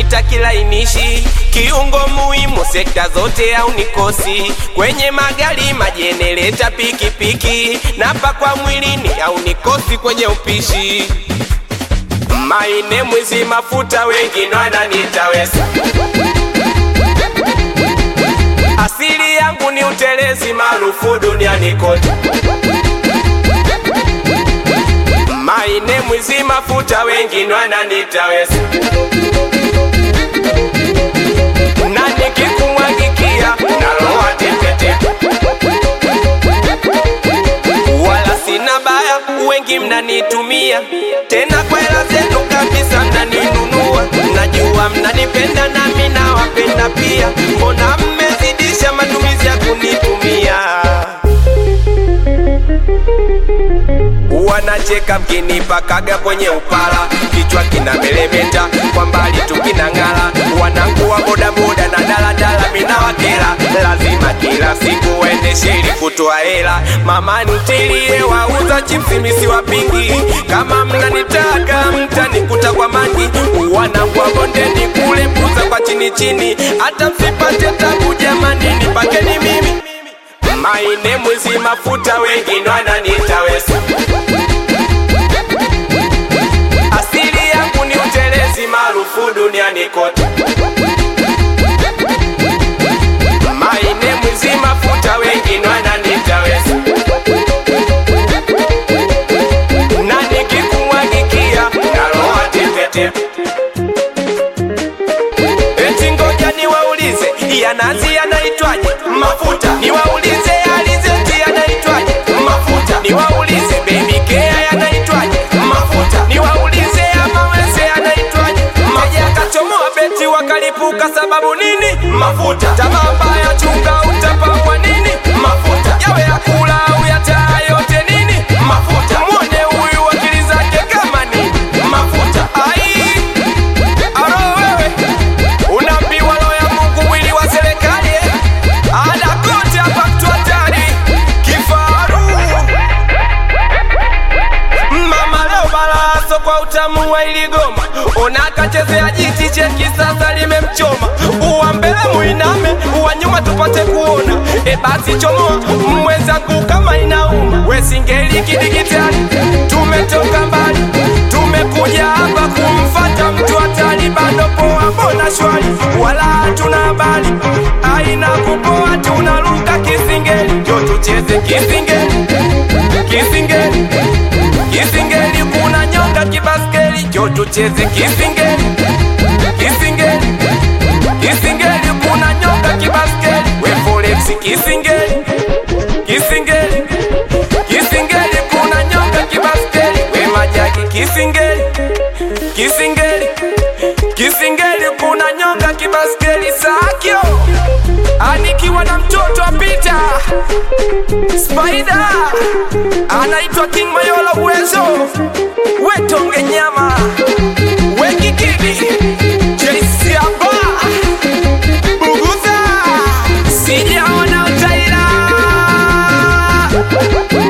napita kilainishi, kiungo muhimu sekta zote au nikosi, kwenye magari, majenereta, pikipiki, napa kwa mwilini au nikosi kwenye upishi. Maine mwizi mafuta, wengine wananiita wesa. Asili yangu ni utelezi, maarufu duniani kote. Maine mwizi mafuta, wengine wananiita wesa. Na nikikumwagikia naloa tepete, wala sina baya, wengi mnanitumia tena kwa hela zenu kabisa, mnaninunua. Najua mnanipenda nami nawapenda pia, mbona mmezidisha matumizi ya kunitumia? Wanacheka mkinipakaga kwenye upala, kichwa kina melemeta, kwa mbali tu kinang'ala. Wanangu wa bodaboda na daladala, mina wakela, lazima kila siku waendeshe ili kutoa hela. Mama ntilie wauza chipsi, misi wapingi, kama mnanitaka mtanikuta kwa mangi. Wanangu wa bondeni kule puza kwa chini chini, hata msipate tabu jamani, nipakeni mimi Maine mwizi mafuta, wengine wananiita wesa. Asili yangu ni utelezi, maarufu duniani kote. Maine mwizi mafuta, wengine wananiita wesa. Na nikikumwagikia naloa tepetepe. Eti ngoja niwaulize, ya nazi yanaitwaje? Mafuta. Niwaulize alizeti yanaitwaje? Mafuta. Niwaulize baby care yanaitwaje? Mafuta. Niwaulize amawese yanaitwaje? Maji akachomoa beti wakalipuka, sababu nini? Mafuta. Tamaa mbaya, chunga utapangwa nini? Mafuta. Yawe ya kula au ya taa, yote nini? Mafuta. Mwone huyu akili zake kama nini? Mafuta. Ai, aro wewe Unaambiwa roho ya Mungu mwili wa serikali eh? Ada kote hapa mtu hatari kifaru Mama leo balaso kwa utamu wa iligoma Ona kachezea jiti cheki sasa limemchoma Uwa mbele muiname, uwa nyuma tupate kuona E basi chomoa mwenzangu kama inauma We singeli kidigitali Tumetoka mbali Tumekuja hapa kumfata mtu hatari Bado poa mbona shwari Wala hatuna habari Aina kupoa tunaruka kisingeli Jo tucheze kisingeli Kisingeli Kisingeli kuna nyonga kibaskeli Jo tucheze kisingeli Kisingeli Kisingeli kuna nyonga kibaskeli We forex kisingeli Kisingeli Kisingeli kuna nyonga kibaskeli We majaki kisingeli Kisingeli Kisingeli kuna nyonga kibaskeli Sakyo Anikiwa na mtoto apita Spider Anaitwa King Mayola uwezo Wetonge nyama Wekikidi JC hapa Buguza Sijaona utaira